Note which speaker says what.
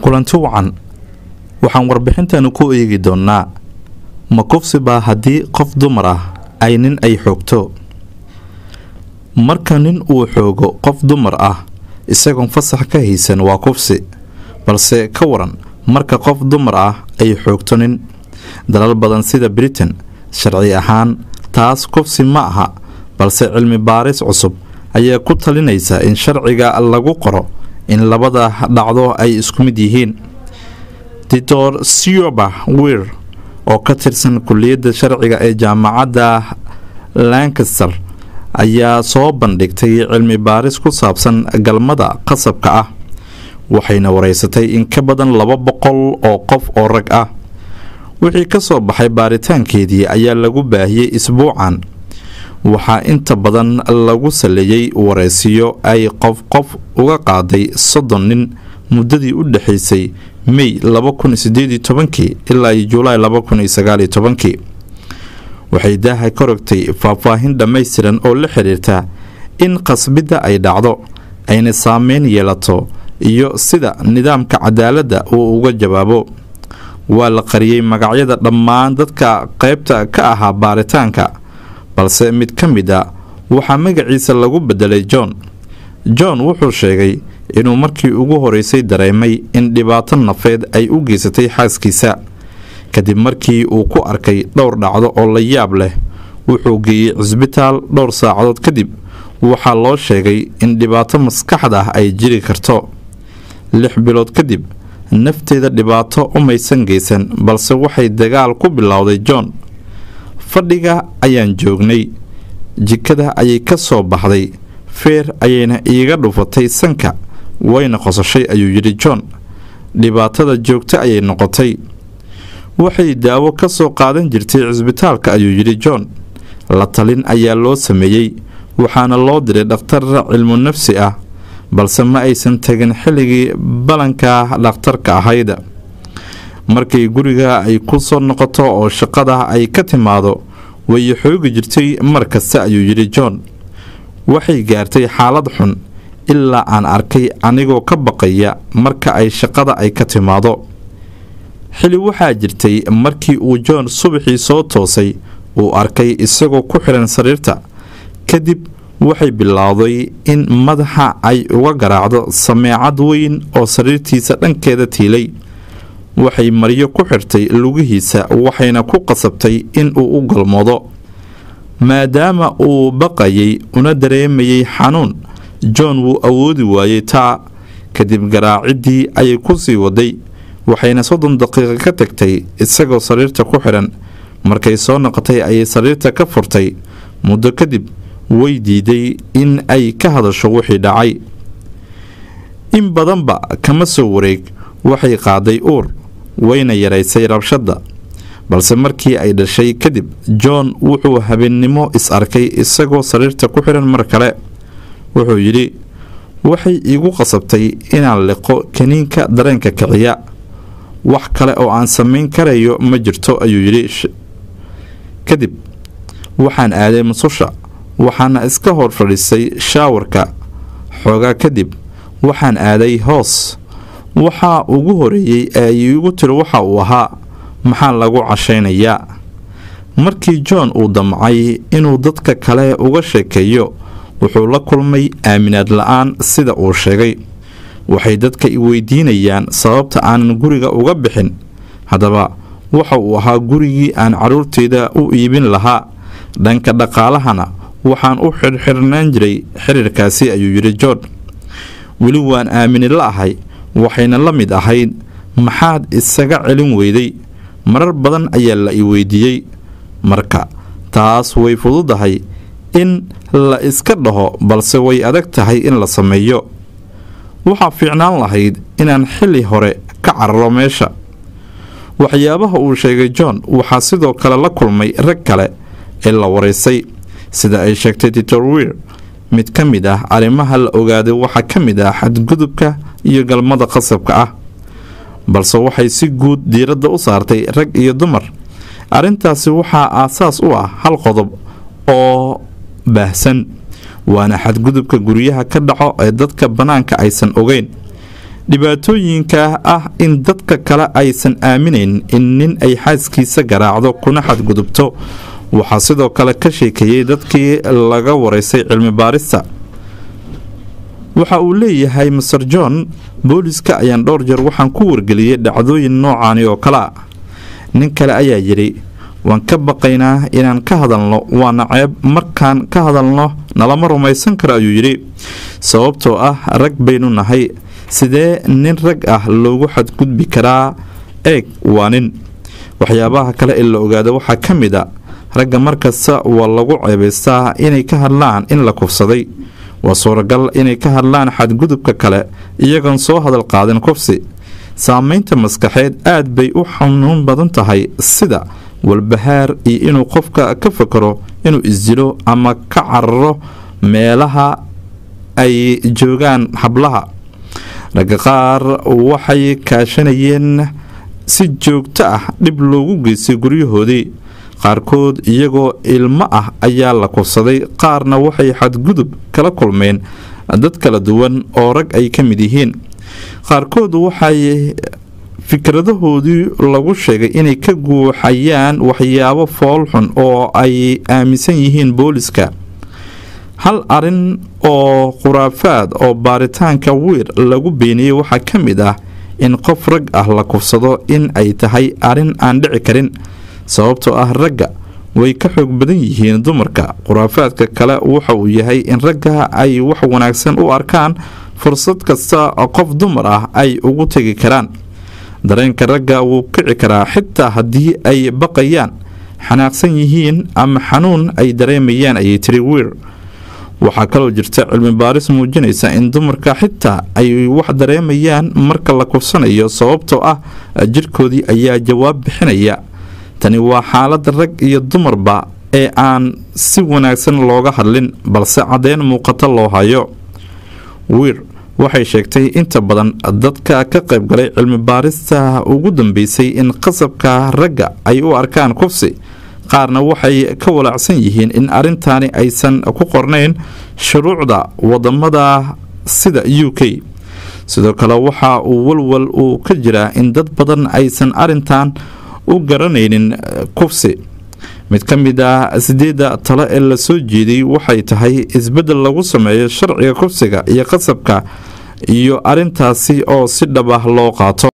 Speaker 1: kulanti wacan waxaan warbixintani ku eegi doonnaa ma kufsi baa haddii qof dumar ah ay nin ay xoogto marka nin uu xoogo qof dumar ah isagoon fasax ka haysan waa kufsi balse ka waran marka qof dumar ah ay xoogto nin dalal badan sida britain sharci ahaan taas kufsi ma aha balse cilmi baaris cusub ayaa ku talinaysa in sharciga lagu qoro in labada dhacdo ay isku mid yihiin dictor sioba wir oo ka tirsan kuliyadda sharciga ee jaamacadda lancaster ayaa soo bandhigtay cilmi baaris ku saabsan galmada qasabka ah waxayna wareysatay in ka badan laba boqol oo qof oo rag ah wixii ka soo baxay baaritaankeedii ayaa lagu baahiyey isbuucan waxaa inta badan lagu saleeyey wareysiyo ay qof qof uga qaaday soddon nin muddadii u dhexaysay mey ilaa julaay waxay daaha ka rogtay faahfaahin dhammaystiran oo la xiriirta in qasbidda ay dhacdo ayna saameyn yeelato iyo sida nidaamka cadaaladda uu uga jawaabo waa la qariyey magacyada dhammaan dadka qaybta ka ahaa baaritaanka balse mid ka mid a waxaa magaciisa lagu bedelay john john wuxuu sheegay inuu markii ugu horeysay dareemay in dhibaato nafeed ay u geysatay xaaskiisa kadib markii uu ku arkay dhowr dhacdo oo la yaab leh wuxuu geeyey cisbitaal dhowr saacadood kadib waxaa loo sheegay in dhibaato maskaxda ah ay jiri karto lix bilood kadib nafteeda dhibaato umaysan geysan balse waxay dagaal ku bilowday john fadhiga ayaan joognay jikada ayay ka soo baxday feer ayayna iiga dhufatay sanka wayna qosashay ayuu yidhi john dhibaatada joogto ayay noqotay waxay daawo ka soo qaadan jirtay cisbitaalka ayuu yidhi john la talin ayaa loo sameeyey waxaana loo diray dhakhtar cilmu nafsi ah balse ma aysan tegin xilligii ballanka dhakhtarka ahayda markay guriga ay ku soo noqoto oo shaqada ay ka timaado way xoogi jirtay mar kasta ayuu yidhi john waxay gaartay xaalad xun ilaa aan arkay anigoo ka baqaya marka ay shaqada ay ka timaado xili waxaa jirtay markii uu john subaxii soo toosay uu arkay isagoo ku xihan sariirta kadib waxay bilowday in madaxa ay uga garaacdo sameecad weyn oo sariirtiisa dhankeeda tiilay waxay maryo ku xirtay lugihiisa waxayna ku qasabtay inuu u galmoodo maadaama uu baqayay una dareemayay xanuun john wuu awoodi waayey taa kadib garaaciddii ayay ku sii waday waxayna soddon daqiiqo ka tagtay isagoo sariirta ku xidhan markay soo noqotay ayay sariirta ka furtay muddo kadib way diiday in ay ka hadasho wixii dhacay in badanba kama soo wareeg waxay qaaday uur wayna yaraysay rabshadda balse markii ay dhashay kadib john wuxuu habeennimo is arkay isagoo sariirta ku xidhan mar kale wuxuu yidhi waxay iigu qasabtay inaan liqo kaniinka dareenka kiciya wax kale oo aan samayn karayo ma jirto ayuu yidhi kadib waxaan aaday mususha waxaana iska hor fadhiisay shaawarka xoogaa kadib waxaan aaday hoos waxaa ugu horeeyey ee ay iigu tiri waxa uu ahaa maxaa lagu cashaynayaa markii john uu damcay inuu dadka kale uga sheekeeyo wuxuu la kulmay aaminaad la-aan sida uu sheegay waxay dadka i weydiinayaan sababta aanan guriga uga bixin haddaba waxa uu ahaa gurigii aan carruurteyda u iibin lahaa dhanka dhaqaalahana waxaan u xirxirnaan jiray xiriirkaasi ayuu yidhi john weli waan aamini la ahay waxayna la mid ahayd maxaad isaga celin weyday marar badan ayaa la i weydiiyey marka taas way fududahay in la iska dhaho balse way adag tahay in la sameeyo waxaa fiicnaan lahayd inaan xilli hore ka cararo meesha waxyaabaha uu sheegay john waxaa sidoo kale la kulmay rag kale ee la waraysay sida ay sheegtay titor wir mid ka mid ah arrimaha la ogaaday waxaa ka mid ah xadgudubka iyo galmada qasabka ah balse waxay si guud diiradda u saartay rag iyo dumar arrintaasi waxaa aasaas u ah hal qodob oo baahsan waana xadgudubka guryaha ka dhaco ee dadka bannaanka aysan ogeyn dhibaatooyinka ah in dadka kale aysan aaminayn in nin ay xaaskiisa garaacdo kuna xadgudubto waxaa sidoo kale ka sheekeeyey dadkii laga wareysay cilmi baarista waxa uu leeyahay master john booliska ayaan dhowr jeer waxaan ku wargeliyey dhacdooyin noocaani oo kale a nin kale ayaa yidhi waan ka baqaynaa inaan ka hadalno waana ceeb markaan ka hadalno nalama rumaysan karo ayuu yidhi sababtoo ah rag baynu nahay sidee nin rag ah loogu xadgudbi karaa eeg waa nin waxyaabaha kale ee la ogaada waxaa ka mid a ragga markasta waa lagu ceebaystaa inay ka hadlaan in la kufsaday waa suuragal inay ka hadlaan xadgudubka kale iyagoon soo hadal qaadin kufsi saameynta maskaxeed aad bay u xanuun badan tahay sida walbahaar iyo inuu qofka ka fakaro inuu isdilo ama ka cararo meelaha ay joogaan hablaha ragga qaar waxay kaashanayeen si joogto ah dhib loogu geystay guryahoodii qaarkood iyagoo ilmo ah ayaa la kufsaday qaarna waxay xadgudub kala kulmeen dad kala duwan oo rag ay ka mid yihiin qaarkood waxay fikradahoodii lagu sheegay inay ka guuxayaan waxyaabo foolxun oo ay aaminsan yihiin booliska hal arin oo khuraafaad oo baaritaanka wiir lagu beeniyey waxaa ka mid ah in qof rag ah la kufsado in ay tahay arrin aan dhici karin sababtoo ah ragga way ka xoog badan yihiin dumarka khuraafaadka kale waxa uu yahay in ragga ay wax wanaagsan u arkaan fursad kasta qof dumar ah ay ugu tegi karaan dareenka ragga wuu kici karaa xitaa haddii ay baqayaan xanaaqsan yihiin ama xanuun ay dareemayaan ayay tiri wiir waxaa kaloo jirta cilmi baaris muujinaysa in dumarka xitaa ay wax dareemayaan marka la kufsanayo sababtoo ah jirkoodii ayaa jawaab bixinaya tani waa xaalada rag iyo dumarba ee aan si wanaagsan looga hadlin balse caddeyn muuqato loo hayo wiir waxay sheegtay inta badan dadka ka qaybgalay cilmi baarista ugu dambeysay in qasabka ragga ay u arkaan kufsi qaarna waxay ka walaacsan yihiin in arrintaani aysan ku qornayn shuruucda wadamada sida u k sidoo kale waxa uu walwal uu ka jiraa in dad badan aysan arintan u garanaynin kufsi mid ka mid ah sideedda talo ee lasoo jeeday waxay tahay isbeddel lagu sameeyo sharciga kufsiga iyo qasabka iyo arintaasi oo si dhab ah loo qaato